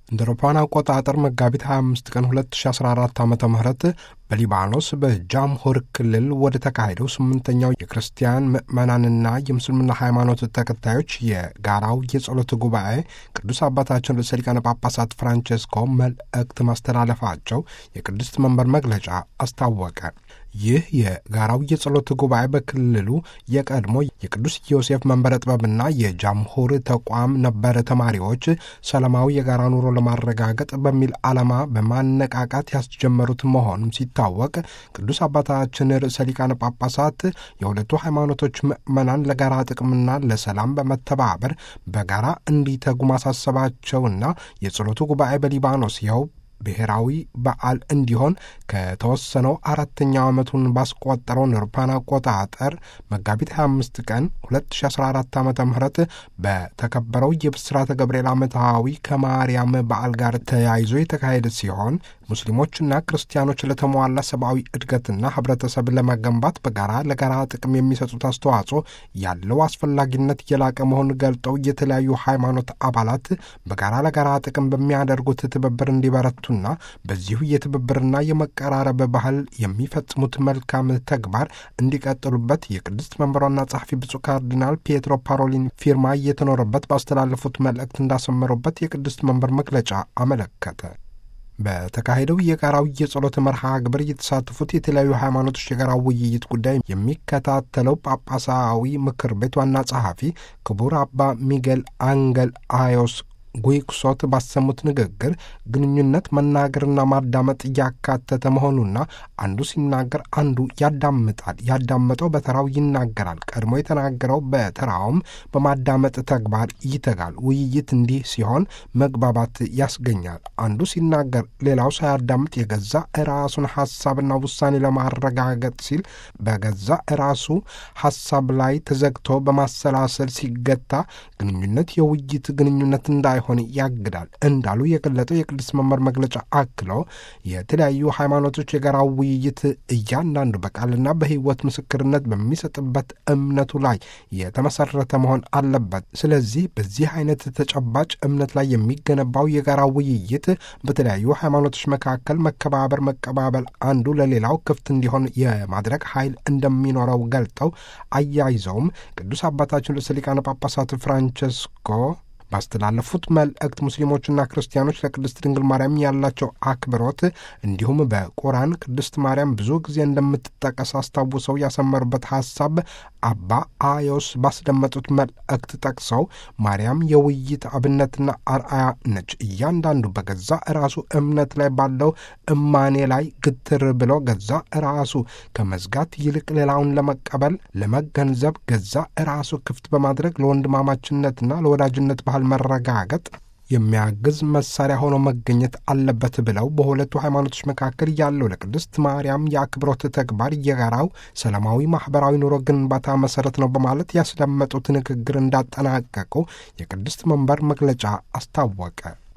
እንደ አውሮፓውያን አቆጣጠር መጋቢት 25 ቀን 2014 ዓ ም በሊባኖስ በጃምሁር ክልል ወደ ተካሄደው ስምንተኛው የክርስቲያን ምዕመናንና የምስልምና ሃይማኖት ተከታዮች የጋራው የጸሎት ጉባኤ ቅዱስ አባታችን ርዕሰ ሊቃነ ጳጳሳት ፍራንቼስኮ መልእክት ማስተላለፋቸው የቅድስት መንበር መግለጫ አስታወቀ። ይህ የጋራው የጸሎት ጉባኤ በክልሉ የቀድሞ የቅዱስ ዮሴፍ መንበረ ጥበብና የጃምሁር ተቋም ነበረ ተማሪዎች ሰላማዊ የጋራ ኑሮ ለማረጋገጥ በሚል ዓላማ በማነቃቃት ያስጀመሩት መሆኑም ሲታወቅ ቅዱስ አባታችን ርዕሰ ሊቃነ ጳጳሳት የሁለቱ ሃይማኖቶች ምዕመናን ለጋራ ጥቅምና ለሰላም በመተባበር በጋራ እንዲተጉ ማሳሰባቸውና የጸሎቱ ጉባኤ በሊባኖስ ይኸው ብሔራዊ በዓል እንዲሆን ከተወሰነው አራተኛው ዓመቱን ባስቆጠረው አውሮፓውያን አቆጣጠር መጋቢት 25 ቀን 2014 ዓ ም በተከበረው የብስራተ ገብርኤል ዓመታዊ ከማርያም በዓል ጋር ተያይዞ የተካሄደ ሲሆን ሙስሊሞችና ክርስቲያኖች ለተሟላ ሰብአዊ እድገትና ህብረተሰብ ለመገንባት በጋራ ለጋራ ጥቅም የሚሰጡት አስተዋጽኦ ያለው አስፈላጊነት የላቀ መሆኑን ገልጠው የተለያዩ ሃይማኖት አባላት በጋራ ለጋራ ጥቅም በሚያደርጉት ትብብር እንዲበረቱ ና በዚሁ የትብብርና የመቀራረብ ባህል የሚፈጽሙት መልካም ተግባር እንዲቀጥሉበት የቅድስት መንበሯና ጸሐፊ ብፁዕ ካርዲናል ፒየትሮ ፓሮሊን ፊርማ እየተኖረበት ባስተላለፉት መልእክት እንዳሰመሩበት የቅድስት መንበር መግለጫ አመለከተ። በተካሄደው የጋራው የጸሎት መርሃ ግብር የተሳተፉት የተለያዩ ሃይማኖቶች የጋራ ውይይት ጉዳይ የሚከታተለው ጳጳሳዊ ምክር ቤት ዋና ጸሐፊ ክቡር አባ ሚጌል አንገል አዮስ ጉይኩሶት ባሰሙት ንግግር ግንኙነት መናገርና ማዳመጥ እያካተተ መሆኑና አንዱ ሲናገር አንዱ ያዳምጣል፣ ያዳመጠው በተራው ይናገራል፣ ቀድሞ የተናገረው በተራውም በማዳመጥ ተግባር ይተጋል። ውይይት እንዲህ ሲሆን መግባባት ያስገኛል። አንዱ ሲናገር ሌላው ሳያዳምጥ የገዛ ራሱን ሐሳብና ውሳኔ ለማረጋገጥ ሲል በገዛ ራሱ ሐሳብ ላይ ተዘግቶ በማሰላሰል ሲገታ ግንኙነት የውይይት ግንኙነት እንዳይሆን ያግዳል እንዳሉ የገለጠው የቅዱስ መንበር መግለጫ አክሎ የተለያዩ ሃይማኖቶች የጋራ ውይይት እያንዳንዱ በቃልና በሕይወት ምስክርነት በሚሰጥበት እምነቱ ላይ የተመሰረተ መሆን አለበት። ስለዚህ በዚህ አይነት ተጨባጭ እምነት ላይ የሚገነባው የጋራ ውይይት በተለያዩ ሃይማኖቶች መካከል መከባበር፣ መቀባበል፣ አንዱ ለሌላው ክፍት እንዲሆን የማድረግ ኃይል እንደሚኖረው ገልጠው አያይዘውም ቅዱስ አባታችን ርዕሰ ሊቃነ ጳጳሳት ፍራንቸስኮ ባስተላለፉት መልእክት ሙስሊሞችና ክርስቲያኖች ለቅድስት ድንግል ማርያም ያላቸው አክብሮት እንዲሁም በቁርአን ቅድስት ማርያም ብዙ ጊዜ እንደምትጠቀስ አስታውሰው ያሰመሩበት ሐሳብ አባ አዮስ ባስደመጡት መልእክት ጠቅሰው ማርያም የውይይት አብነትና አርአያ ነች። እያንዳንዱ በገዛ ራሱ እምነት ላይ ባለው እማኔ ላይ ግትር ብሎ ገዛ ራሱ ከመዝጋት ይልቅ ሌላውን ለመቀበል ለመገንዘብ ገዛ ራሱ ክፍት በማድረግ ለወንድማማችነትና ለወዳጅነት ባህል መረጋገጥ የሚያግዝ መሳሪያ ሆኖ መገኘት አለበት ብለው በሁለቱ ሃይማኖቶች መካከል ያለው ለቅድስት ማርያም የአክብሮት ተግባር የጋራው ሰላማዊ ማኅበራዊ ኑሮ ግንባታ መሠረት ነው በማለት ያስደመጡት ንግግር እንዳጠናቀቁ የቅድስት መንበር መግለጫ አስታወቀ።